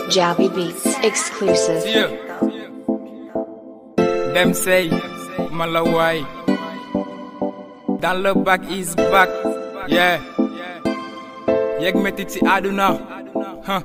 Jabby Beats exclusive. Yeah. Them say Malawai. Dans le back is back. Yeah. Yeg metit ci àdduna. Huh.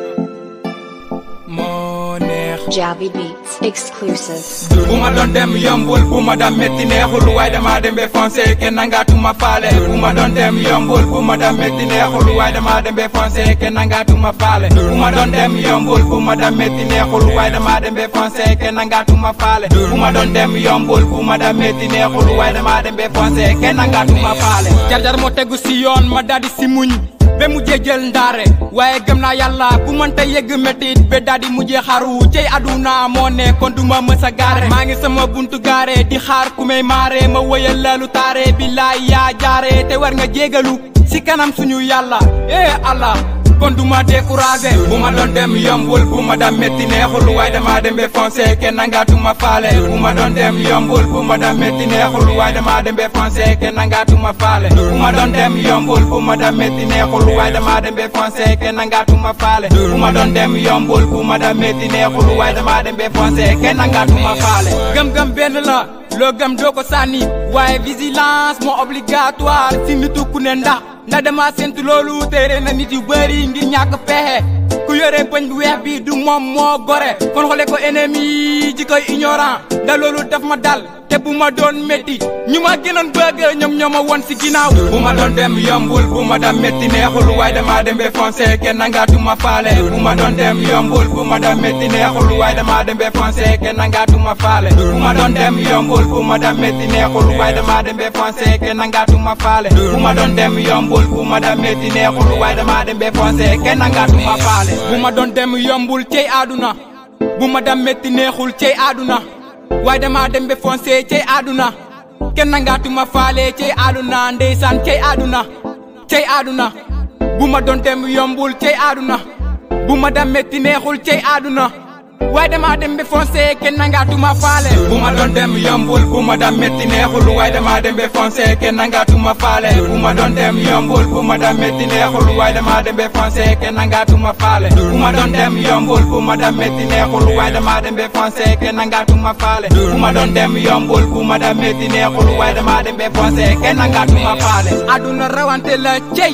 Moo neex. Jabby Beats exclusive. bu ma doon dem yombul bu ma dam metti neexul waaye dama dem be foncé kenn nangaatuma faale bu ma doon dem yombul bu ma dam metti neexul waaye dama dem be foncé kenn nangaatuma faale bu ma doon dem yombul bu ma dam metti neexul waaye dama dem be foncé kenn nangaatuma faale bu ma doon dem yombul bu ma dam metti neexul waaye dama dem be foncé kenn nangaatuma faale jar-jar moo tegu si yoon ma daldi si muñ be mujjee jël ndaare waaye gëm naa yàlla bu mënta yegg métit be daldi mujjee xaru cey aduna moo ne kon duma mës a gaare maa ngi sama buntu gaare di xaar ku may maare ma wëyal lalu taare billaay yaa jaare te war nga jégalu si kanam suñu yàlla eh Allah kon duma découragé bu ma doon dem yombul bu ma dam metti neexul waaye dama dem be foncé kenn nangaatuma faale bu ma doon dem yombul bu ma dam metti neexul waaye dama dem be foncé kenn nangaatuma faale bu ma doon dem yombul bu ma dam metti neexul waaye dama dem be foncé kenn nangaatuma faale bu ma doon dem yombul bu ma dam metti neexul waaye dama dem be foncé kenn nangaatuma faale gëm-gëm benn la loo gëm doo ko sànni waaye vigilance moo obligatoire si nitu ku ne ndax ndax dama séntu loolu téere na nit yu bëri ngir ñàkk pexe ku yore bëñ bu weex bi du moom moo gore kon xole ko ennemi ji koy ignorant da loolu daf ma dal te bu ma doon métti ñu ma gënoon bëgg ñoom ñoo ma won si ginnaaw bu ma doon dem yombul bu ma dam métti neexul waaye dama dem be foncé kenn nangaatuma faale bu ma doon dem yombul bu ma dam métti neexul waaye dama dem be foncé kenn nangaatuma faale bu ma doon dem yombul bu ma dam métti neexul waaye dama dem be foncé kenn nangaatuma faale bu ma doon dem yombul bu ma dam métti neexul waaye dama dem be foncé kenn nangaatuma faale bu ma doon dem yombul cey àdduna bu ma dam métti neexul cey àdduna waaye dama dem be foncé cey àdduna kenn nangaatuma faale cey àdduna ndeysaan cey àdduna cey àdduna bu ma doon dem yombul cey àdduna bu ma dam métti neexul cey àdduna waaye dama dem be foncé kenn nangaatuma faale bu ma doon dem yombul bu ma dam métti neexul waaye dama dem be foncé kenn nangaatuma faale bu ma doon dem yombul bu ma dam métti neexul waaye dama dem be foncé kenn nangaatuma faale bu ma doon dem yombul bu ma dam métti neexul waaye dama dem be foncé kenn nangaatuma faale bu ma doon dem yombul bu ma dam métti neexul waaye dama dem be foncé kenn nangaatuma faale aduna rawante la cey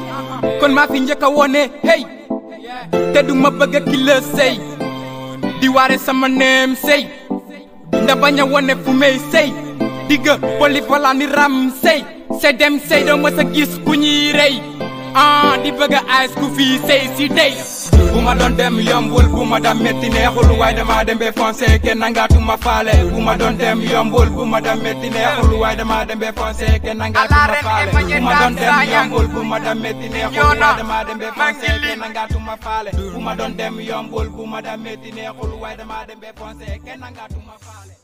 kon maa fi njëkk a wone hey te du ma bëgg ki la sey di waare sama neem sey nda bañ a wone fu may sey digga poli fala ni ram sey se dem sey doo mës a gis ku ñuy rey ah di bëgg a ays ku fii sey si dey bu ma doon dem yombul bu ma dam metti neexul waaye dama dem be foncé kenn nangaatuma faale bu ma doon dem yombul bu ma dam metti neexul waaye dama dem be foncé kenn nangaatuma faale bu ma doon dem yombul bu ma dam metti neexul waaye dama dem be foncé kenn nangaatuma faale bu ma doon dem yombul bu ma dam metti neexul waaye dama dem be foncé kenn nangaatuma faale